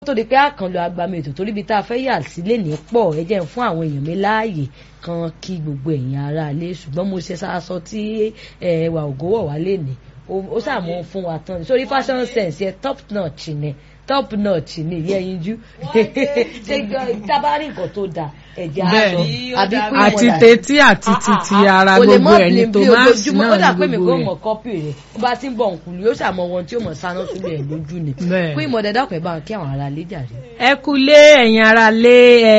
tó di pé àkànlò agbami ètò torí ibi tá a fẹ́ yà sílé ní pọ̀ ẹ jẹ́ ń fún àwọn èèyàn mi láàyè kan kí gbogbo ẹ̀yin ará ilé ṣùgbọ́n mo ṣe aṣọ tí ẹwà ògówọ̀ wá lè ní ó sàmú fún wa tán sórí fashion sense yẹ top notch ni top notch ni ìyẹn yinjú ṣe tábàárì nǹkan tó dáa ẹ̀jẹ̀ àárọ̀ àbí kú ìmọ̀dà àti tetí àti titi ara gbogbo ẹ̀ ní tomati náà ó dà pé mi ní kò gbogbo mọ̀ kọ́pì rẹ̀ ó bá ti ń bọ̀ nkùlù yóò ṣàmọ̀ wọn tí ó mọ̀ sáná sílẹ̀ ẹ̀ lójú ni Bẹ́ẹ̀. kú ìmọ̀dà dákun ẹ̀ bá wọn kí àwọn ará lé jàre. ẹ kúlé ẹ̀yin ara lé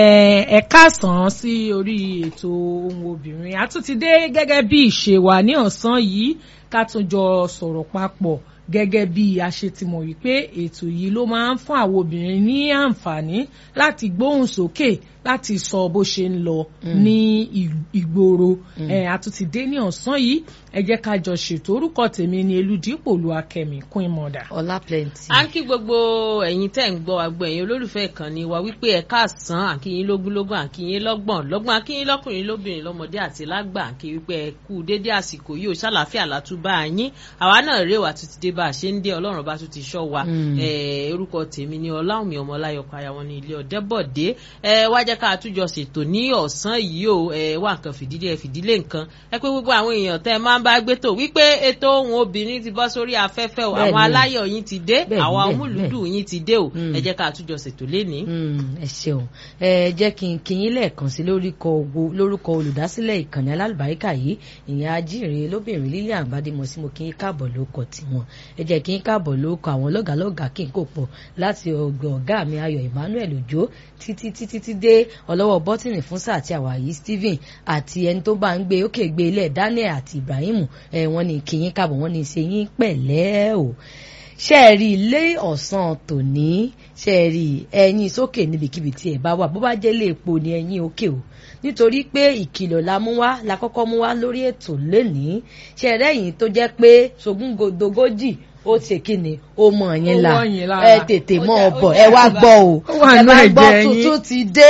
ẹ ẹ káàsán sí orí ètò ohun obìnrin a tún ti dé gẹ́gẹ́ bí ìṣe wa ní ọ̀sán yìí ká tún jọ sọ̀rọ̀ papọ̀ gẹ́gẹ́ bí a ṣe ti mọ̀ wípé ètò yìí ló máa ń fún àwọn obìnrin ní àǹfààní láti gbóhùn sókè láti sọ bó ṣe ń lọ ní ì- ìgboro ẹ a tún ti dé ní ọ̀sán yìí ẹ jẹ́ ká jọ ṣètò orúkọ tèmi ni eludipò olúwakẹ́mi queen mother. ọlá plenty. à ń kí gbogbo ẹ̀yin tẹ́ ń gbọ́ àgbọ̀ ẹ̀yin olólùfẹ́ ìkànnì wa wípé ẹ káàsán àkíyín lógúnlógún àkíyín lọ́gbọ̀n lọ́gbọ̀n àkíyín lọ́kùnrin lóbìnrin lọ́mọdé àti lágbà àkí wípé ẹ kú dédé àsìkò yìí ò ṣàlàáfíà látúbà yín àwa náà rè wá tún ti dé bá a ṣe ń dé ọlọ́run bá tún ti ṣọ́ wa Mm. Eh, orúkọ tèmi ni ọláwùmí ọmọláyọkọ ayáwọn ní ilé ọ̀dẹ́bọ̀dé ẹ wá jẹ́ ká àtúnjọ ṣètò ní ọ̀sán yìí o ẹ wá nǹkan fìdílé ẹ fìdílé nǹkan ẹ pé gbogbo àwọn èèyàn tẹ́ ẹ máa ń bá gbé tò wípé ètò ohun obìnrin ti bọ́ sórí afẹ́fẹ́ o Bẹ́ẹ̀ni. àwọn aláyọ̀ yín ti dé Bẹ́ẹ̀ni, àwọn bẹ́ẹ̀ni, amúlùdù yín ti dé o Mm. ẹ jẹ́ ká àtúnjọ ṣètò lénìí. Mm, ẹ ṣeun ẹ jẹ́ kí n kí yín lẹ́ẹ̀kan sí lórúkọ ògo- lórúkọ olùdásílẹ̀ ìkànnì alálùbáríkà yìí ìyẹn ajíire lóbìnrin Lilian Badimosi mo kí yín káàbọ̀ lóko tiwọn ẹ jẹ́ kí yín káàbọ̀ lóko àwọn lọ́gàlọ́gà kí n kò pọ̀ láti ọgbẹ́ ọ̀gá mi Ayọ̀ Emmanuel Òjó títí títí tí dé ọlọ́wọ́ bọ́tìnì fún sáà àti àwàyí Stephen àti ẹni tó bá ń gbé òkè gbé ilẹ̀ Daniel àti Ibrahim ẹ wọ́n ní kí yín káàbọ̀ wọ́n ní ṣe yín pẹ̀lẹ́ o ṣe é rí ilé ọ̀sán tòní ṣe é rí ẹyin sókè níbikíbi tí ẹ bá wà bó bá jẹ́ ilé epo ni ẹyin òkè o nítorí pé ìkìlọ̀ la mú wá la kọ́kọ́ mú wá lórí ètò lénìí ṣe é rẹ́yìn tó jẹ́ pé sogúndogójì ó ṣe kí ni ó mọ̀ yín Ó la wọ̀ yín lára. ẹ tètè mọ́ ọ Ó bọ̀ jẹ́- ẹ wá gbọ́ o Ó wà ẹ nínú bá gbọ́ ẹ̀jẹ̀ yín. tuntun ti dé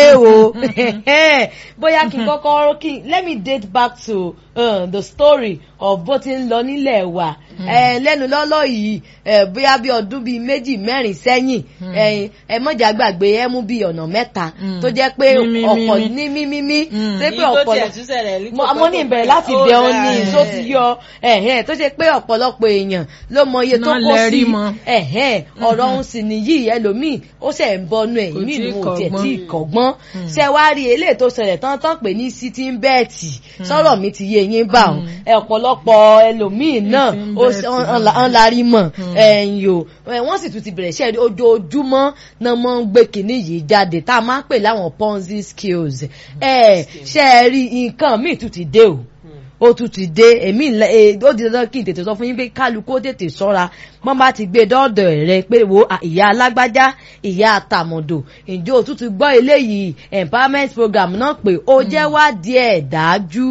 o bóyá kí n kọ́kọ́ kí let me date back to uh, the story of bó ti ń lọ nílẹ̀ wa ẹ lẹ́nu lọ́lọ́ yìí ẹ bóyá bí ọdún bíi méjì mẹ́rin sẹ́yìn ẹ ẹ mọ̀jà gbàgbé ẹ mú bíi ọ̀nà mẹ́ta Mm. tó jẹ́ pé Mímí, ọ̀pọ̀ mímí. ní mímímí Mm. ṣé pé Èyí tó ọ̀pọ̀ tiẹ̀ tún ṣẹlẹ̀ ní mo kò mo pẹ́ ní kò ìbẹ̀rẹ̀ pẹ́. láti Ó bẹ̀ ọ́ dáa, ní ẹ̀. tó ti yọ ẹ̀hẹ́n tó ṣe pé ọ̀pọ̀lọpọ̀ èèyàn ló mọ iye tó Náà kó lẹ sí rí mọ. ẹ̀hẹ́n ọ̀rọ̀ òun sì nìyí ẹlòmíì ó ṣẹ̀ ń bọnu ẹ̀ Kò ìmí tíì ìlú ò tiẹ̀ kọ́gbọ́n. tí ì kọ́gbọ́n ṣe wá rí eléyìí tó ṣẹlẹ̀ tán tán pé ní sitting bet sọ̀rọ̀ mi ti yé yín bá wọn ẹ ọ̀pọ̀lọpọ̀ ẹlòmíì náà Sitting ó bet, ṣe- ọ̀n- ọ̀n- ọ̀n larí mọ̀ ẹ̀yìn o ẹ̀, wọ́n sì tún ti bẹ̀rẹ̀ iṣẹ́ ojoojúmọ́ náà mọ́ ń gbé kinní yìí jáde tá a máa ń pè láwọn ponzi skills ẹ̀ ṣe é rí nǹkan míì tún ti dé o ó tún ti dé èmi ńlẹ ẹ ó di dandan kí n tètè sọ fún yín pé kálukú ó tètè ṣọ́ra wọ́n bá ti gbé dọ́ọ̀dọ̀ rẹ pé wo à, ìyá alágbájá ìyá àtàmọ̀dò ǹjẹ́ o tún ti gbọ́ eléyìí empowerment program náà pé ó jẹ́ wádìí ẹ̀ dájú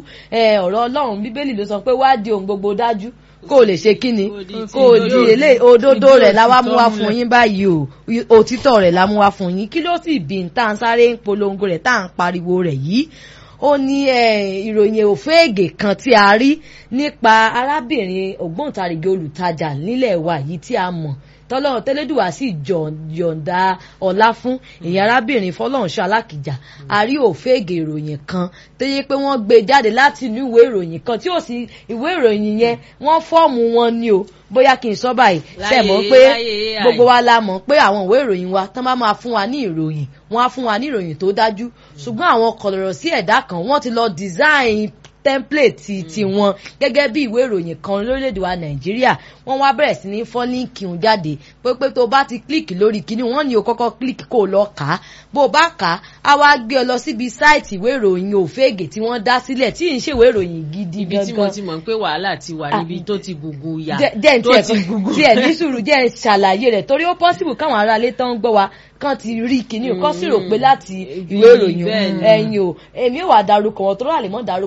ẹ, ọ̀rọ̀ ọlọ́run bíbélì ló sọ pé wádìí ohun gbogbo dájú kó o lè ṣe kí ni kó o di eléyìí òdodo Fìdí rẹ̀ la wá mú wá òtítọ́ fún múlẹ̀. yín báyìí o òtítọ́ rẹ̀ la mú wá fún yín kí ló sì bí n tá à ń sáré ń polongo rẹ̀ tá à ń pariwo rẹ̀ yìí ó ní eh, ìròyìn òféègè kan tí a rí nípa arábìnrin ògbóǹtarìgì olùtajà nílẹ̀ wa yìí tí a mọ̀ tọ́lọ́run tẹ́lẹ́dùwà sì jọ̀- yọ̀ǹda ọlá fún ìyẹn arábìnrin fọlọ́runṣọ́ alákìjà a rí òféègè ìròyìn kan tó yẹ pé wọ́n gbé jáde láti inú ìwé ìròyìn kan tí ó sì ìwé ìròyìn yẹn wọ́n fọ́ọ̀mù wọn ni o bóyá kí n sọ báyìí ṣe mọ̀ Láyé- pé láyé AI. gbogbo wa la mọ̀ pé àwọn ìwé ìròyìn wa tán bá máa fún wa ní ìròyìn wọ́n á fún wa ní ìròyìn tó dájú ṣùgbọ́n àwọn kọ̀lọ̀rọ̀ sí ẹ̀dá kan wọ́n ti lọ design template ti tiwọn gẹ́gẹ́ bí ìwé ìròyìn kan lórílẹ̀‐èdè wa nàìjíríà wọ́n wá bẹ̀rẹ̀ sí ní fọ́ líǹkì ń jáde pé pé tó bá ti kílìkì lórí kíní wọ́n ní o kọ́kọ́ kílìkì kó o lọ kà á bó o bá kà á á wá gbé ọ lọ síbi sáìtì ìwé ìròyìn òféègè tí wọ́n dá sílẹ̀ tí ì ń ṣèwé ìròyìn gidi ibi tí mo gangan ti mọ̀ pé wàhálà ti wà níbi tó ti gùgù yà jẹ́ jẹ́ tó ntí ti ẹ̀ gùgù tí ẹ̀ ní sùúrù jẹ́ ẹ̀ ṣàlàyé rẹ̀ torí ó pọ́sibù káwọn aráalé tán ń gbọ́ wa kán ti rí kíní o kán sì rò pé láti ìwé ìròyìn bẹ́ẹ̀ ni. ẹ̀yin o èmi ò wà darúkọ wọn tó rà lè mọ́ darúkọ ìwé ìròyìn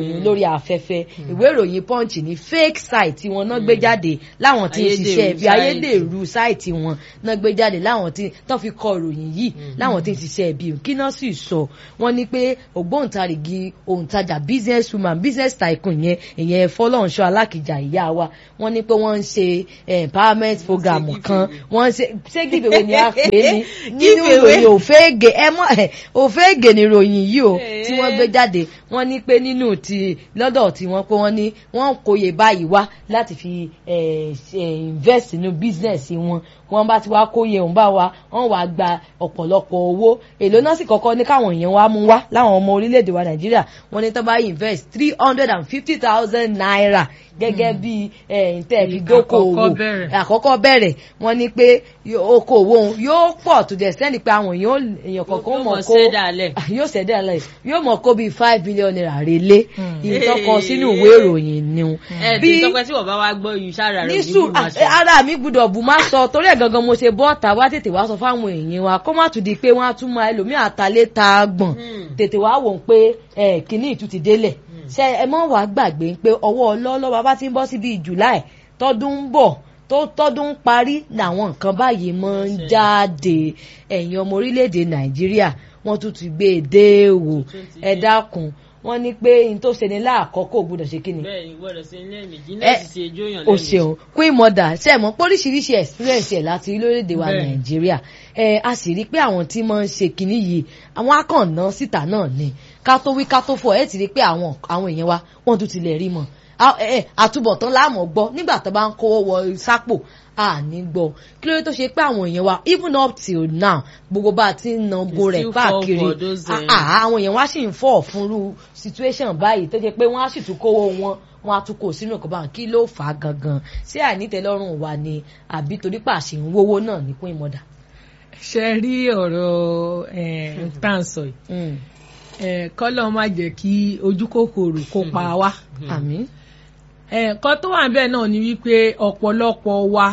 ìròyìn lórí afẹ́fẹ́ ìwé ìròyìn punch ní fake site tí wọn náà gbé jáde láwọn tí ń Ayédèrú ṣiṣẹ́ bí site. ayédèrú site wọn náà gbé jáde láwọn tí tán fi kọ ìròyìn yìí láwọn tí ń ṣiṣẹ́ bí kí náà sì sọ wọn ní pé ògbóǹtarìgì òǹtajà business woman business tycoon yẹn ìyẹn fọlọ́nṣọ́ alákìjà ìyá wa wọn ní pé wọ́n ń ṣe eh, empowerment program kan wọ́n ń ṣe ṣé giveaway ni a pè é ní nínú Giveaway. ìròyìn òféègè ẹ mọ ẹ òféègè ni ìròyìn yìí o tí wọ́n gbé jáde wọ́n ní pé nínú ti lọ́dọ̀ tí wọ́n pé wọ́n ní wọ́n kóye báyìí wá láti fi eh, ṣe invest nínú business wọn wọ́n bá ti wá kóye òun bá wa wọ́n wàá gba ọ̀pọ̀lọpọ̀ owó èlò náà sì kọ́kọ́ ní káwọn èèyàn wá mú wá láwọn ọmọ orílẹ̀-èdè wa nàìjíríà wọ́n ní tó bá invest three hundred and fifty thousand naira gẹ́gẹ́ bí ntẹ́ fi dókòwò Àkọ́kọ́ bẹ̀rẹ̀. àkọ́kọ́ bẹ̀rẹ̀ wọ́n ní pé yó- okòwò òun yóò pọ̀ tó dẹ̀ sẹ́ni pé àwọn èèyàn ó- èèyàn kọ̀ọ̀kan ó Yóò mọ̀ mọ̀ kó ṣẹ́dálẹ̀. Ah, yóò ṣẹ̀dá lẹ̀ yóò mọ̀ kó bíi five billion naira relé ìtọ́kọ sínú ìwé ìròyìn ni o. ẹ tí tọpẹ tí wọn bá wá gbọ́ yìí sára rẹ ní òní sùn bí máa ṣe. ara mi gbúdọ̀ bù má sọ torí ẹ̀ gangan mo ṣe bọ́ ọ̀tá wá tètè wá sọ fáwọn èèyàn wa kó má tún di pé wọ́n á tún máa ẹlòmíì àtàlẹ́ ta gbọ̀n Hmm. tètè wá wò ó pé ẹ kínní ìtú ti délẹ̀ ṣe ẹ mọ́ wàá gbàgbé pé ọwọ́ ọlọ́lọ́ bàbá ti ń bọ́ síbi July tọdún ń bọ̀ tó tọdún ń parí làwọn nǹkan báyìí máa ń jáde ẹ̀yin ọmọ orílẹ̀-èdè Nàìjíríà wọ́n tún ti gbé e dé wò ẹ dákun wọ́n ní pé n tó ṣe ni láàkọ́kọ́ ò gbọ́dọ̀ ṣe kí ni bẹ́ẹ̀ ni gbọ́dọ̀ ṣe lẹ́ẹ̀mejì Ẹ, náà sì ṣe ejó yàn o ṣeun queen mother ṣe mọ póríṣiríṣi experience ẹ láti rí lórílẹ̀‐èdè wa Bẹ́ẹ̀. nàìjíríà ẹ a sì rí i pé àwọn tí máa ń ṣe kinní yìí àwọn akànnà síta náà ni ká tó wí ká tó fọ ẹ ti rí i pé àwọn àwọn èèyàn wa wọ́n tún tilẹ̀ rí mọ́ A- ẹ, ẹ, àtúbọ̀tán láàmú gbọ́ nígbà tó bá ń kówó wọ sápò a ní gbọ́ kí ló dé tó ṣe pé àwọn èèyàn wa even up till now gbogbo bá a ti ń na bo rẹ̀ still fall káàkiri for those, Ah, eh, ah, àwọn èèyàn wá sì ń fọ́ fúnrú situation báyìí tó jẹ́ pé wọ́n á sì tún kówó wọn wọ́n á tún kó sínú ọkọ̀ báwọn kí ló fà á gangan ṣé àìnítẹ́lọ́rùn wa ni àbí torí pàṣẹ ń wówó náà ní kún ìmọ̀dà. ṣe rí ọ̀rọ̀ eh, tá à ń sọ yìí Eh, kọ́lọ́ má jẹ́ kí ojú kòkòrò kó pa wá. àmín. ẹ̀ẹ̀kan tó wà bẹ́ẹ̀ náà ni wípé ọ̀pọ̀lọpọ̀ wa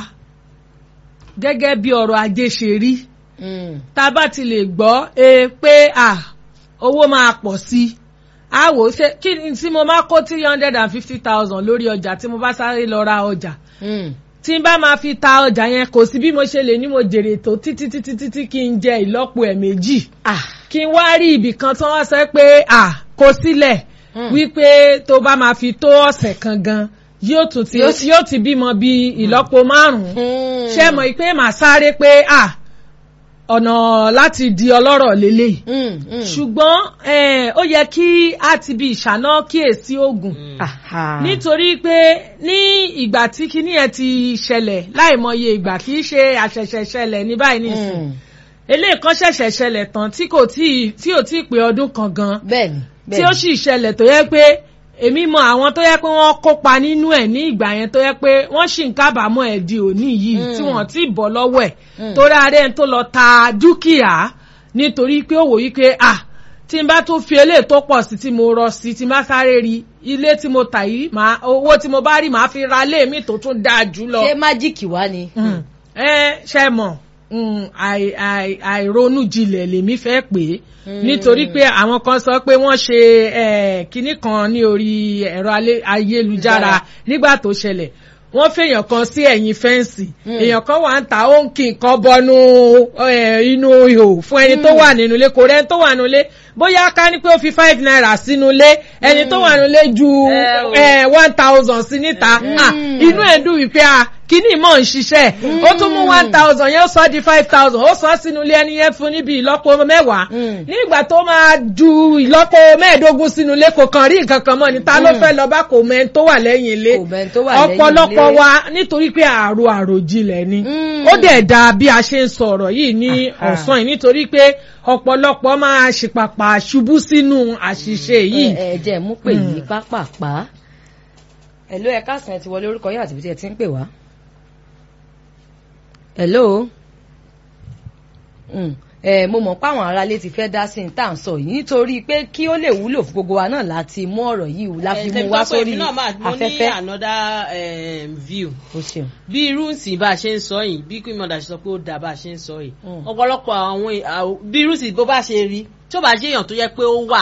gẹ́gẹ́ bí ọrọ̀ ajé ṣe rí Mm. tá a bá ti lè gbọ́ e pé à owó máa pọ̀ sí i a wò ó ṣe kí ni tí mo máa kó three hundred and fifty thousand lórí ọjà tí mo bá sáré lọ ra ọjà Mm. tí n bá máa fi ta ọjà yẹn kò sí bí mo ṣe lè ní mo jèrè tó títí títí títí kí n jẹ ìlọ́po ẹ̀ méjì ah kí n wá rí ibì kan tí wọ́n sọ pé à kó sílẹ̀ Mm. wípé tó bá máa fi tó ọ̀sẹ̀ kan gan yóò tún ti Yóò ti- yóò ti bímọ bí ìlọ́po márùn-ún Mm. ṣé mọ̀ pé màá sáré pé à ọ̀nà láti di ọlọ́rọ̀ lélẹ̀ Mm, mm. ṣùgbọ́n eh, ó yẹ kí a ti bí ìṣáná kíyèsí oògùn Aha. nítorí pé ní ìgbà tí kinní yẹn ti ṣẹlẹ̀ láìmọye ìgbà kì í ṣe àṣẹ̀ṣẹ̀ ṣẹlẹ̀ ní báyìí nìsín Mm. eléyìí kan ṣẹ̀ṣẹ̀ ṣẹlẹ̀ tán tí kò tí tí ò tí ì pé ọdún kan gan bẹ́ẹ̀ni tí ó sì ṣẹlẹ̀ tó yẹ pé èmi mọ àwọn tó yẹ pé wọ́n kópa nínú ẹ̀ ní ìgbà yẹn tó yẹ pé wọ́n sì ń kábàámọ̀ ẹ̀ di òní yìí Mm. tí wọ́n ti bọ́ lọ́wọ́ ẹ̀ Mm. torí ààrẹ tó lọ ta dúkìá nítorí pé ó wò yí pé à tí n bá tún fi eléyìí tó pọ̀ sí tí mo rọ sí tí n bá sáré rí ilé tí mo tà yìí màá owó tí mo bá rí màá fi ra ilé mi tó tún dáa jù lọ ṣé májíìkì wá ni. Mm. ẹ ṣe mọ̀ mm, àì- àì- àìronú jinlẹ̀ lèmi fẹ́ pè é nítorí pé àwọn kan sọ pé wọ́n ṣe eh, kinní kan ní orí ẹ̀rọ alé- ayélujára nígbà tó ṣẹlẹ̀ wọ́n fèèyàn kan sí ẹ̀yìn fẹ́ǹsì èèyàn kan wà ń ta ó ń kí nǹkan bọnú eh, inú ihò fún ẹni tó wà nínú ilé kò rẹ́ni tó wà nínú ilé bóyá ká ní pé ó fi five naira sínú ilé ẹni tó wà nínú ilé ju Eh, o. eh, one thousand sí níta Ah, inú ẹ̀ dùn wípé a kíní mọ̀ ń ṣiṣẹ́ ó tún mú one thousand yẹn ó sọ di five thousand ó sọ sínú ilé ẹni yẹn fún níbi ìlọ́po mẹ́wàá Mm. nígbà tó máa ju ìlọ́po mẹ́ẹ̀ẹ́dógún sínú ilé kò kàn rí nǹkan kan mọ́ ni ta ló fẹ́ lọ bá kò mẹ́ni tó wà lẹ́yìn ilé Kò mẹ́ni tó wà lẹ́yìn ọ̀pọ̀lọpọ̀ ilé. wa nítorí pé àrò àròjinlẹ̀ ni Mm. ó dẹ̀ da bí a ṣe ń sọ̀rọ̀ yìí ní Aha. ọ̀sán yìí nítorí pé ọ̀pọ̀lọpọ̀ máa ṣìpàpà ṣubú sínú àṣìṣe yìí ẹ ẹ jẹ́ mú pè yí pápápá. Hello ẹ káàsán ẹ ti wọlé orúkọ yóò àti ibi tí ẹ ti ń pè wá. Hello. Mm. ẹ mo mọ̀ páwọn aráalé ti fẹ́ dá sí ní tá à ń sọ yìí nítorí pé kí ó lè wúlò fún gbogbo wa náà láti mú ọ̀rọ̀ yìí la fi mú wá sórí mo ní afẹ́fẹ́. another um, view o ṣeun. bí irú ìsìn bá a ṣe ń sọ yìí bí queen mother ṣe sọ pé ó dáa bá a ṣe ń sọ yìí Mm. ọ̀pọ̀lọpọ̀ àwọn àwọn- bí irú ìsìn bó bá ṣe rí tí ó bá ṣe èèyàn tó yẹ pé ó wà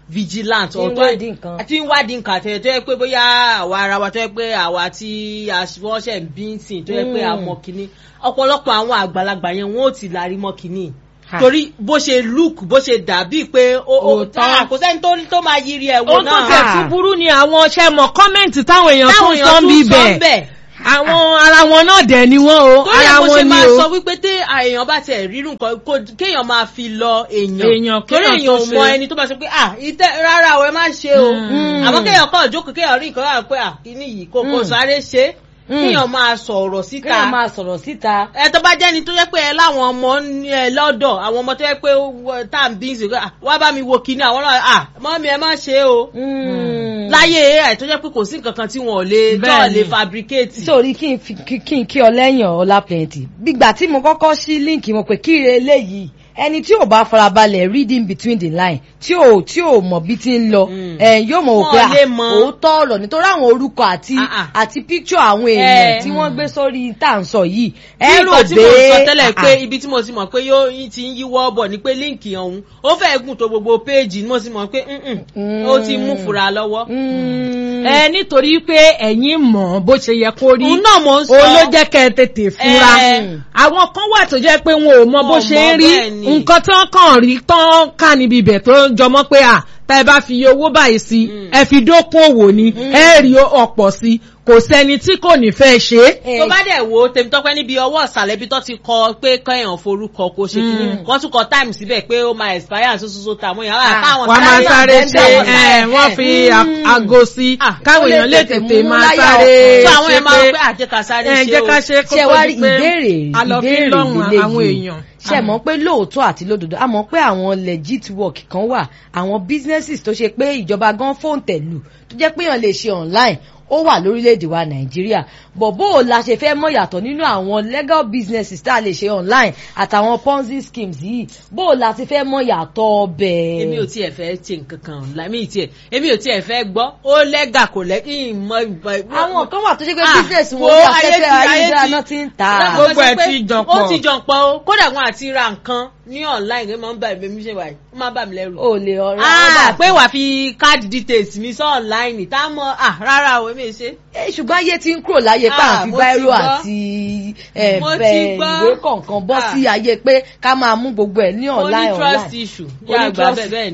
vigilant Tí ń wádìí nǹkan. tí ń wádìí nǹkan àtẹ̀yẹ tó yẹ pé bóyá àwa ara wa tó yẹ pé àwa tí wọ́n ṣẹ̀ ń bí ń sìn tó yẹ pé Mm. àmọ́ kínní ọ̀pọ̀lọpọ̀ àwọn àgbàlagbà yẹn wọ́n ò ti lárí mọ́ kínní Ha. torí bó ṣe look bó ṣe dàbí pé ó ó Òótọ́. ah, kò sẹ́ni tó tó máa yiri ẹ̀ wò ohun tó náà tẹ̀ tún burú ni àwọn ṣẹ́ mọ̀ kọ́mẹ̀ntì táwọn èèyàn táwọn tún èèyàn sọ ń tún bí sọ ń bẹ̀ bẹ̀ àwọn ara wọn náà dẹ̀ ni wọ́n o torí ẹ̀ ara mo ṣe wọn ni máa o sọ wípé tí èèyàn bá tiẹ̀ rírun nǹkan kó kéèyàn máa fi lọ èèyàn Èèyàn, torí kéèyàn èèyàn tó ò ṣe. mọ ẹni tó bá sọ pé ah ìtẹ́ rárá o ẹ má ṣe o Mm. àmọ́ kéèyàn kọ́ jókòó kéèyàn rí nǹkan lára pé ah kíní yìí kò kò Mm. sáré ṣe Mm. kéèyàn máa sọ̀rọ̀ síta kéèyàn máa sọ̀rọ̀ síta. ẹ tó bá jẹ́ni tó yẹ pé ẹ láwọn ọmọ ní ẹ lọ́dọ̀ àwọn ọmọ tó yẹ pé wọ- tá à ń bí ń sè ah, wá bá mi wo kíní àwọn náà ah mọ́mí ẹ má ṣe o Mm. láyé ai tó jẹ́ pé kò sí nǹkan kan tí wọ́n ò lè tó ò Bẹ́ẹ̀ni. lè fabricate. sórí kí n fi kí- kí n kí ọ lẹ́yìn ọlá plenty gbígbà tí mo kọ́kọ́ sí líǹkì mo pé kíre eléyìí ẹni tí ò bá farabalẹ̀ reading between the line tí ò tí ò mọ̀ bí ti ń lọ Mm. ẹ̀ yóò mọ̀ wò pé Wọ́n lè à, mọ̀. òótọ́ ọ̀rọ̀ nítorí àwọn orúkọ àti Ah, ah. àti picture àwọn èèyàn Eh. tí wọ́n gbé sórí tá à ń sọ yìí bí ẹ rò nǹkan tí mo sọ pé tẹ́lẹ̀ ah, pé ah. ibi tí mo ti mọ̀ pé yóò yín ti ń yíwọ́ bọ̀ ni pé líǹkì ọ̀hún ó fẹ́ gùn tó gbogbo péèjì ni mo ti mọ̀ pé mm-mm, ó ti mú fura lọ́wọ́. Mm. ẹ nítorí pé ẹ̀yin mọ̀ bó ṣe yẹ kó rí òun náà mo ń sọ. òun ló jẹ́ kẹ́ ẹ tètè fura Eh. àwọn kan wà tó jẹ́ pé wọn ò mọ bó Wọn ò ṣe mọ ń rí bẹ́ẹ̀ ni. nǹkan tí wọ́n kàn rí tán ká níbi ibẹ̀ tó ń jọmọ́ pé à tá ẹ bá fi iye owó báyìí sí Mm. ẹ fi dókun òwò ni ẹ rí ọ̀pọ̀ sí kò sẹ́ni tí kò ní fẹ́ ṣe é. Eh, tó bá dẹ̀ wo tèmítọ́pẹ́ níbi ọwọ́ ìsàlẹ̀ ibi tó ti kọ pé kẹ́yàn forúkọ kó ṣe kí Mm. wọ́n tún kọ time síbẹ̀ pé ó máa expire àti soso tàwọn èèyàn wà Ah, káwọn wọ́n máa sáré bẹ́ẹ̀ ṣe bẹ́ẹ̀ ẹ̀ bẹ́ẹ̀. wọ́n fi a- Mm. aago sí Ah, káwọn ó lè èèyàn lè tètè tètè mú máa láyà sáré tó àwọn ṣe ẹ̀ máa rò pé pé àjẹká sáré ẹ ṣe jẹ́ o. ká ṣe kó ṣe tó wá di rí pé ìbéèrè a lọ fi ìbéèrè lọ́rùn lélẹ́yìí. àwọn èèyàn. ṣe mọ̀ pé lóòótọ́ àti lódodo a mọ̀ pé àwọn legit work kan wà àwọn businesses tó ṣe pé ìjọba gan fóun tẹ̀lù tó jẹ́ pé èèyàn lè ṣe online ó wà lórílẹ̀‐èdè wa nàìjíríà bọ̀ bó o la ṣe fẹ́ mọ̀ yàtọ̀ nínú àwọn legal businesses tá a lè ṣe online àtàwọn ponzi schemes yìí bó o la ti fẹ́ mọ̀ yàtọ̀ bẹ́ẹ̀. èmi ò tiẹ̀ fẹ́ ṣe nǹkan kan lámì tiẹ̀ èmi ò tiẹ̀ fẹ́ gbọ́ ó lẹ́gà kò lẹ́gì ìmọ̀ ìmọ̀. àwọn kan wà tó ṣe pé Ah, business wọn wo ní ayé afẹ́fẹ́ ti- ayé ayélujára ti- náà ti ń ta. Láwọn Gbogbo sọ ẹ̀ pé ti jọ ó pọ̀. ti jọ pọ̀ o kódà wọn àti ra nǹkan ní online ẹ máa ń bá mi ṣe wáyé ó máa ń bà mí lẹ́rù. o lè ọ̀rọ̀ Ah, pé wàá fi card details mi sọ online tá a mọ ah rárá o èmi ò ṣe. Eh, ṣùgbọ́n ayé ti ń kúrò láyé pé Ah, à ń fi mo ti báírò gbọ́. àti eh, Mo ti bẹ- gbọ́. ìwé kọ̀ọ̀kan bọ́ Ah. sí ayé pé ká máa mú gbogbo ẹ̀ ní ó ní online trust online. issue Ó yá ní àgbà trust- bẹ́ẹ̀ bẹ́ẹ̀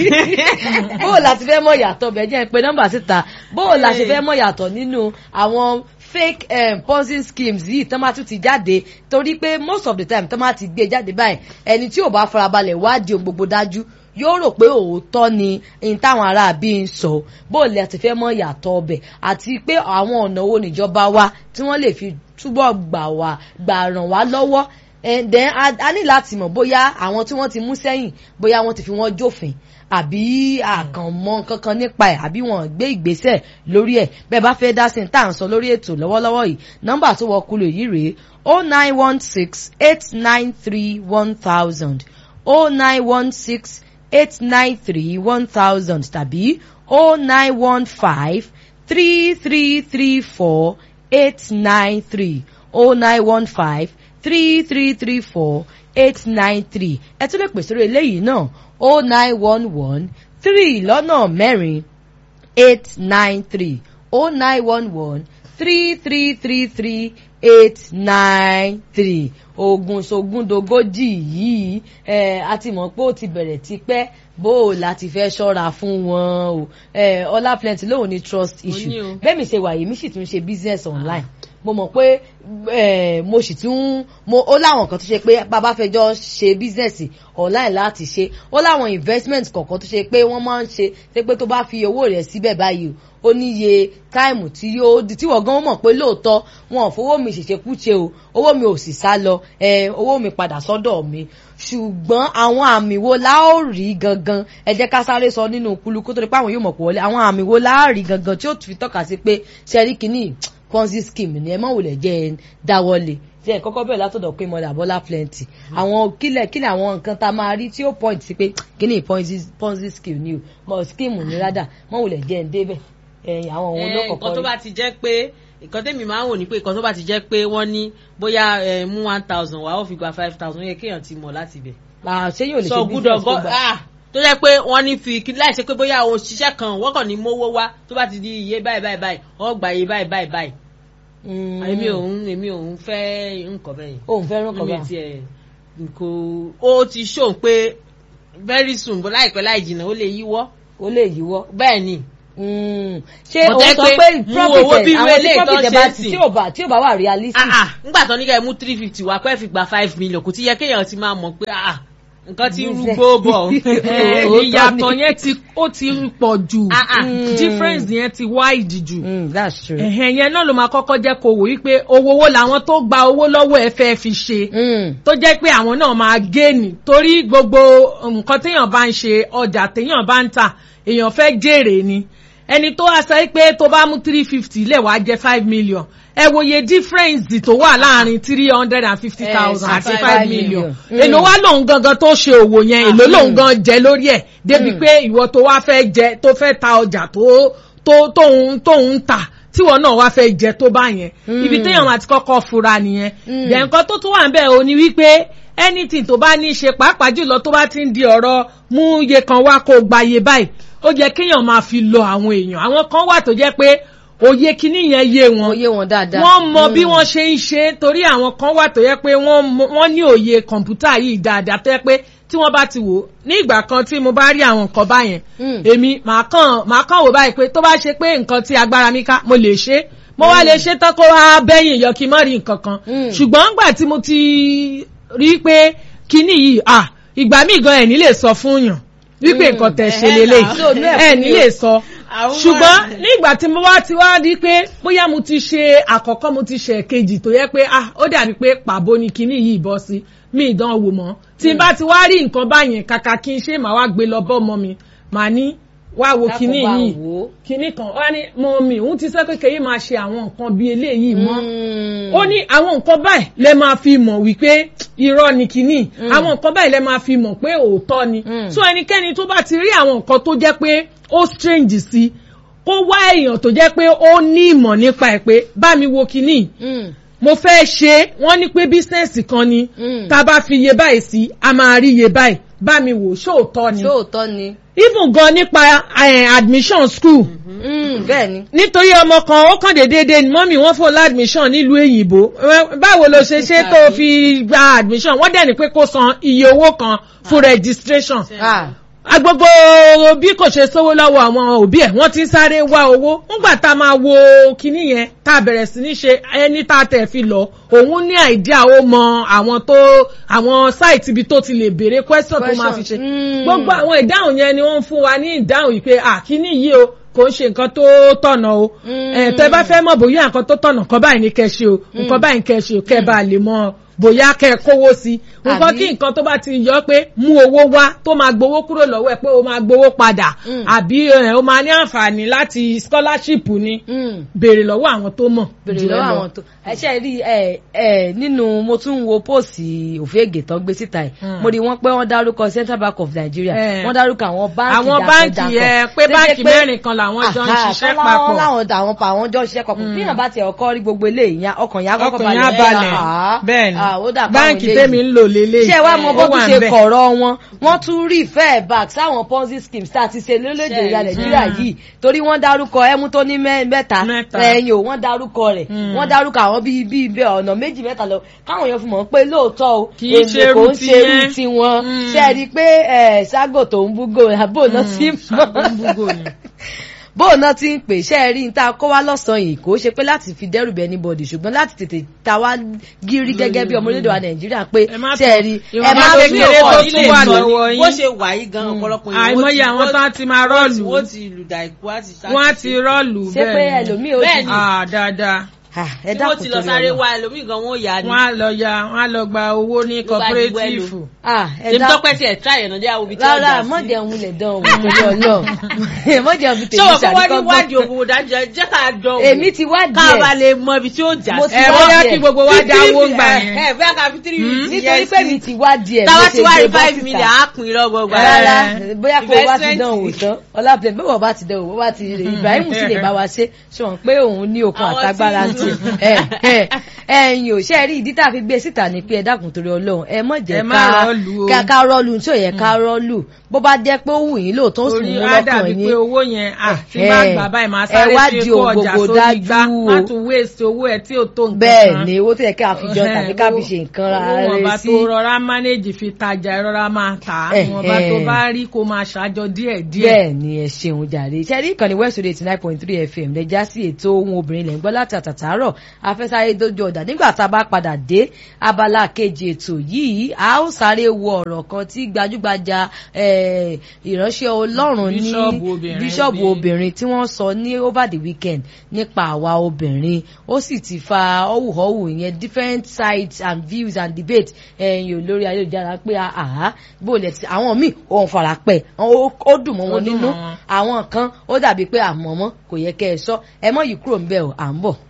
ni. bóò la ti fẹ́ mọ̀ yàtọ̀ bẹ́ẹ̀ jẹ́ pé nọ́mbà síta bóò la ṣe Hey. fẹ́ mọ̀ yàtọ̀ nínú àwọn fake um, ponzi schemes yìí tán máa tún ti jáde torí pé most of the time tán máa ti gbé jáde báyìí ẹni tí ò bá farabalẹ̀ wádìí ohun gbogbo dájú yóò rò pé òótọ́ ni n táwọn ará bí ń sọ bóò la ti fẹ́ mọ̀ yàtọ̀ ọbẹ̀ àti pé àwọn ọ̀nà wo níjọba wa tí wọ́n lè fi túbọ̀ gbà wá gbà ràn wá lọ́wọ́ and then a, a ní láti mọ̀ bóyá àwọn tí wọ́n ti mú sẹ́yìn bóyá wọ́n ti fi wọ́n jófin àbí àkànmọ́ kankan nípa ẹ̀ àbí wọ́n gbé ìgbésẹ̀ lórí ẹ̀ bẹ́ẹ̀ bá fẹ́ dá sí ní tá à ń sọ lórí ètò lọ́wọ́lọ́wọ́ yìí nọ́mbà tó wọ kúlò yìí rèé o nine one six eight nine three one thousand o nine one six eight nine three one thousand tàbí o nine one five three three three four eight nine three o nine one five three three three four eight nine three ẹ tún lè pèsè orí eléyìí náà o nine one one three lọ́nà mẹ́rin eight nine three o nine one one three three three three eight nine three ogun sogúndogójì yìí ẹ a ti mọ̀ pé ó ti bẹ̀rẹ̀ tipẹ́ bó o láti fẹ́ ṣọ́ra fún wọn o ẹ ọlá plenty lóun ní trust Mo ní issue o. bẹ́ẹ̀ mi ṣe wà yìí mi sì tún ṣe business online mo mọ̀ pé eh, mo sì tún mo ó láwọn kan tó ṣe pé bàbá fẹjọ́ ṣe business online láti ṣe ó láwọn investment kọ̀ọ̀kan tó ṣe pé wọ́n máa ń ṣe ṣe pé tó bá fi owó rẹ̀ síbẹ̀ báyìí o ó níye táìmù tí yóò di tí wọ́n gan mọ̀ pé lóòótọ́ wọn ò fowó mi ṣèṣekúṣe o owó mi ò sì sá lọ eh, owó mi padà sọ́dọ̀ mi ṣùgbọ́n àwọn àmì wo la ó rí gangan ẹ jẹ́ ká sáré sọ nínú kúlù kó tó di pé àwọn yóò mọ̀ pọ̀ wọlé àwọn àmì wo la á rí gangan tí ó fi tọ́ka sí pé ṣẹ́rí kìíní ponzi scheme ni ẹ má wulẹ̀ jẹ́ ẹ dáwọ́lé tí ẹ kọ́kọ́ bẹ̀rẹ̀ látọ̀dọ̀ pé mọ́lẹ̀ àbọ́lá plenty àwọn kílẹ̀ kílẹ̀ àwọn nǹkan tá a máa rí tí ó point sí pé kíní ponzi ponzi scheme ni o mọ̀ scheme ni rádà má wulẹ̀ jẹ́ ẹ débẹ̀ ẹ̀yìn àwọn òun ló Eh, kọ̀kọ́ nǹkan tó rí. bá ti jẹ́ pé nǹkan tẹ́mi máa ń wò ní pé nǹkan tó bá ti jẹ́ pé wọ́n ní bóyá eh, mú one thousand wá ó fi gba five thousand ó yẹ kéèyàn ti mọ̀ láti bẹ̀. Ah, ṣé yóò lè sọ ṣe gbúdọ̀ business tó gọ́ gbà ah tó jẹ́ pé wọ́n ní fi kí láì ṣe pé bóyá o ṣiṣẹ́ kan wọ́n kàn ní mówó wá tó bá ti di iye báyìí báyìí báyìí wọ́n gba iye báyìí báyìí báyìí èmi ò ń èmi ò ń fẹ́ nǹkan bẹ́yìn òun fẹ́ràn kan èmi bá tiẹ̀ kò ó ti show pé very soon bó láìpẹ́ láì jìnnà ó lè yíwọ́ ó lè yíwọ́. bẹ́ẹ̀ ni Mm. ṣé Mo òun tẹ́ sọ pé pé mú profit owó bí ẹ̀ àwọn irú tí eléyìí tó profit ẹ̀ ń bá ṣe ti sí. tí ò bá tí ò bá wà realistic. ah ah nígbà tó ní kẹ́ ẹ mú three fifty wá pẹ́ fi gba five million kò ti yẹ kéèyàn ti máa mọ̀ pé ah nǹkan ti ń rúgbó bọ̀ Eh, Òótọ́ ìyàtọ̀ ni. yẹn ti ó ti pọ̀ jù Ah, ah. difference yẹn ti wide jù Mm, that's true. ẹ̀hẹ̀n yẹn náà ló máa kọ́kọ́ jẹ́ kó wò wípé owó owó làwọn tó gba owó lọ́wọ́ ẹ fẹ́ fi ṣe Mm. tó jẹ́ pé àwọn náà máa géènì torí gbogbo nǹkan téèyàn bá ń ṣe ọjà téèyàn bá ń tà èèyàn fẹ́ jèrè ni ẹni tó wá sọ pé tó bá mú three fifty lẹ̀ wá jẹ́ five million ẹ wòye difference tó wà láàrin three hundred and fifty thousand Eh, àti five five million. million Mm. èlò wá lòun gangan tó ṣe òwò yẹn èlò lòun gan jẹ lórí ẹ̀ débi Mm. pé ìwọ tó wá fẹ́ jẹ tó fẹ́ ta ọjà tó tó tóun tóun ń tà tíwọ náà wá fẹ́ jẹ tó bá yẹn Mm. ibi téèyàn àti kọ́kọ́ fura nìyẹn Mm. then nǹkan tó tún wà ń bẹ̀ ò ní wípé anything tó bá ní í ṣe pàápàá jùlọ tó bá ti ń di ọ̀rọ̀ mú iye kan wá kó gba iye báyìí ó jẹ́ kéèyàn máa fi lọ àwọn èèyàn àwọn kan wà tó jẹ́ pé òye kíní yẹn yé wọn Òye wọn dáadáa. wọ́n mọ bí Mm. wọ́n ṣe ń ṣe torí àwọn kan wà tó yẹ pé wọ́n mọ- wọ́n ní òye kọ̀ǹpútà yìí dáadáa tó yẹ pé tí wọ́n bá ti wò ó ní ìgbà kan tí mo bá rí àwọn nǹkan báyẹn Mm. èmi màá kàn màá kàn wò báyìí pé tó bá ṣe pé nǹkan tí agbára mi ká mo lè ṣe mo wá lè ṣe tán kó wá bẹ́yìn yọ kí n má rí nǹkan kan Mm. ṣùgbọ́n ńgbà tí mo ti rí pé kinní yìí à ìgbà míì gan ẹ̀ ní lè sọ fún yàn wípé Mm. nǹkan tẹ̀ ṣe Ẹ̀hẹ́ lélẹ̀ náà. So, inú ẹ̀ ẹ̀ fún ní mi o. lè sọ Àwọn ṣùgbọ́n máa- nígbà tí mo wá ti wá rí pé bóyá mo ti ṣe àkọ́kọ́ mo ti ṣe kejì tó yẹ pé ah ó dàbí pé pàbó ni kinní yìí bọ́ sí mi ìdánwò mọ́ tí n bá ti wá rí nǹkan báyẹn kàkà kí n ṣe màá wá gbé lọ bọ́ ọmọ mi màá ní wá wo Dákun kinní bá yìí wò ó. kinní kan wá ní mọ mi òun ti sọ pé kẹ́yìn máa ṣe àwọn nǹkan bíi eléyìí mọ́ Mm. ó ní àwọn nǹkan báyìí lẹ máa fi mọ̀ wípé irọ́ ni kínní àwọn nǹkan báyìí lẹ máa fi mọ̀ pé òótọ́ ni Mm. so ẹnikẹ́ni tó bá ti rí àwọn nǹkan tó jẹ́ pé ó strange sí kó wá èèyàn tó jẹ́ pé ó ní ìmọ̀ nípa ẹ̀ pé bá mi wo kínní Mm. mo fẹ́ ṣe é wọ́n ní pé bísínẹ́sì kan ni Mm. tá a bá fi iye báyìí sí a máa rí iye báyìí bá mi wò ṣóòótọ́ ni Ṣóòótọ́ ni. even gan nípa eh, admission school Mm, bẹ́ẹ̀ ni. nítorí ọmọ kan ó kàn déédéé dé ni mọ́mí wọ́n fún ládmission nílùú èyìnbó Ẹ, báwo ló ṣe ṣe tó fi gba admission wọ́n dẹ̀ ní pé kó san iye owó kan fún registration Ah. agbogbo bí kò ṣe sówó lọ́wọ́ àwọn òbí ẹ̀ wọ́n ti ń sáré wá owó ńgbà tá a máa wo kinní yẹn tá a bẹ̀rẹ̀ sí ní ṣe ẹni tá a tẹ̀ fi lọ òun ní àìdíà ó mọ àwọn tó àwọn sáìtì ibi tó ti lè béèrè question tó máa fi ṣe Mm. gbogbo àwọn ìdáhùn yẹn ni wọ́n ń fún wa ní ìdáhùn yìí pé àkíní yìí o kò ń ṣe nǹkan tó tọ̀nà o Mm. ẹ̀ tẹ́ bá fẹ́ mọ̀ bóyá nǹkan tó tọ̀nà kan báyìí ní kẹ́ ṣe o nǹkan báyìí kẹ́ ṣe o kẹ́ bá lè mọ̀ bóyá kẹ́ kówó sí i nǹkan Àbí- kí nǹkan tó bá ti yọ pé mú owó wá tó máa gbowó kúrò lọ́wọ́ ẹ̀ pé o máa gbowó padà Mm. àbí ẹ̀, o máa ní àǹfààní láti scholarship ni Mm. béèrè lọ́wọ́ àwọn tó mọ̀ bèrè jù ẹ lọ́wọ́ lọ. àwọn tó ẹṣẹ́ rí ẹ ẹ nínú mo tún ń wo póòsì òfégè tán gbé síta ẹ̀ Mm. mo rí wọn pé wọ́n dárúkọ Central Bank of Nigeria Eh. wọ́n dárúkọ àwọn báńkì àwọn báǹkì yẹn pé Tó jẹ́ báǹkì mẹ́rin kan làwọn jọ ń Aha, ṣiṣẹ́ tán láwọn- papọ̀ láwọn àwọn pa àwọn jọ ń ṣiṣẹ́ papọ̀ bí yàn bá tiẹ̀ ọkọ rí gbogbo eléyìí yẹn ọkàn yẹn á kọ́kọ́ ọkàn yẹn á balẹ̀ Ah, bẹ́ẹ̀ ni ah, ó dà báwọn báǹkì eléyìí. tèmi ń lò lélẹ̀ ṣé wàá mọ bó tún ṣe bẹ̀. kọ̀rọ̀ wọn wọ́n tún rí fair back sáwọn ponzi schemes tá a ti ṣe lórílẹ̀‐èdè ìyá nàìjíríà yìí torí wọ́n dárúkọ ẹmu tó ní mẹ́- mẹ́ta Mẹ́ta. ẹ̀yìn o wọ́n dárúkọ rẹ̀ Mm. wọ́n dárúkọ àwọn bíi bíi bíi ọ̀nà méjì mẹ́ta lọ káwọn èèyàn fi mọ̀ pé lóòótọ́ o Kì í ṣe kò irú ń ṣe irú tiyẹn. tiwọn Mm. ṣe é rí i pé ẹ̀, ságò tó ń búgò àbò náà ti Búgò ni. bóun náà ti ń pè ṣe é rí n tá a kó wá lọ́sàn-án yìí kò ṣe pé láti fi dẹ́rù bẹ anybody ṣùgbọ́n láti tètè ta wá gírí gẹ́gẹ́ bí ọmọ orílẹ̀-èdè wa nàìjíríà pé Ẹ má ṣe é rí ìwọ̀n ẹ má bá fi kékeré ọkọ̀ tó nílé tún wà ìlú. lọ́wọ́ yín. bó ṣe wà yìí gan ọ̀pọ̀lọpọ̀ yẹn àìmọye wọ́n ti- àwọn tán ti máa rọ́ọ̀lù wọ́n ti lùdà ìkú àti wọ́n á ti rọ́ọ̀lù ṣé pé bẹ́ẹ̀ ni. ẹlòmíì ó Bẹ́ẹ̀ ti ni. Ah, dáadáa Ah, ẹ tí wọ́n dákun ti lọ torí sáré Ọlọ́run. wá ẹlòmíì gan wọ́n yà á ni. wọ́n á lọ ya wọ́n á lọ gba owó ní Ló bá di wẹ́lú. cooperative. Ah, ẹ èmi dákun tọ́pẹ́ tiẹ̀ tíráyè náà jẹ́ àwọn ibi tí wọ́n rárá jà sí. mọ̀jẹ̀ ń wulẹ̀ dán òun torí ọlọ́run mọ̀jẹ̀ ń fi ṣé tèmi wọ́n fẹ́ wá ní ṣàdíkọ́gbọ́n wádìí òwò dájọ́ jẹ́ ká jọ wò. èmi ti wá ká bá díẹ̀ lè mọ ibi tí ó jà Mo sí. ti ẹ wá bóyá díẹ̀. kí gbogbo wa dáwó gbà ẹ yẹn. ẹ bẹ́ẹ̀ ká fi three fifty nítorí yẹn pé mi sí. ti wá díẹ̀ táwa mo ti ṣe wá gbé rí bọ́ five síta. million á pin lọ́gbọ̀gbà. rárá Eh, bóyá kó o bá ti investment. dán òwò tán ọlápẹ bí wọn bá ti dán òwò bá ti Ibrahim sì lè bá wa ṣe ṣe wọn pé òun ní okun Àwọn àtagbára tí- ti ṣe ẹ̀yin ò ṣe rí ìdí tá a fi gbé síta ni pé ẹ dákun torí Ọlọ́run ẹ mọ̀ jẹ́ Ẹ má ká rọ́ọ̀lù o. ká ká rọ́ọ̀lù tí ò yẹ ká rọ́ọ̀lù bó bá jẹ́ pé ó wù yín lóòótọ́ ó sì torí mú á dàbí lọ́kàn pé yín owó yẹn à tí Eh, bá gbà báyìí máa ẹ sáré wá fi di kó ohun ọjà gbogbo sórí gbá dájú o. má tún waste owó ẹ tí ò tó nǹkan bẹ́ẹ̀ kan. ni owó tó yẹ ká fi jọ tàbí ká fi ṣe nǹkan ra owó wọn bá rẹ sí tó rọra manage fi tajà ẹ rọra máa tà á Eh, wọn bá tó eh. bá rí kó máa ṣàjọ díẹ̀ díẹ̀. bẹ́ẹ̀ ni ẹ ṣeun jàre ṣe rí ìkànnì west radio eighty nine point three fm lè já sí ètò ohun obìnrin lẹ̀ ń gbọ́ láti àtàtàárọ̀ afẹ́sáré dójú ọ̀dà nígbà tá a bá padà dé abala kejì ètò yìí a ó sáré wo ọ̀rọ̀ kan tí gbajúgbajà eh, ìránṣẹ́ ọlọ́run ní Bíṣọ́ọ̀bù obìnrin bíṣọ́ọ̀bù ní- obìnrin tí wọ́n sọ ní over the weekend nípa àwa obìnrin ó sì ti fa ọ̀wùhọ́wù yẹn different sides and views and debate ẹ̀yìn lórí ayélujára pé àhá bó lẹ̀ ti àwọn míì òun fara pẹ́ ó ó dùn mọ́ Ó wọn dùn nínú mọ́ wọn. àwọn kan ó dàbí pé àmọ́mọ́ kò yẹ kẹ́ ẹ sọ ẹ mọ́ yìí kúrò ń bẹ̀ ọ́ à ń bọ̀.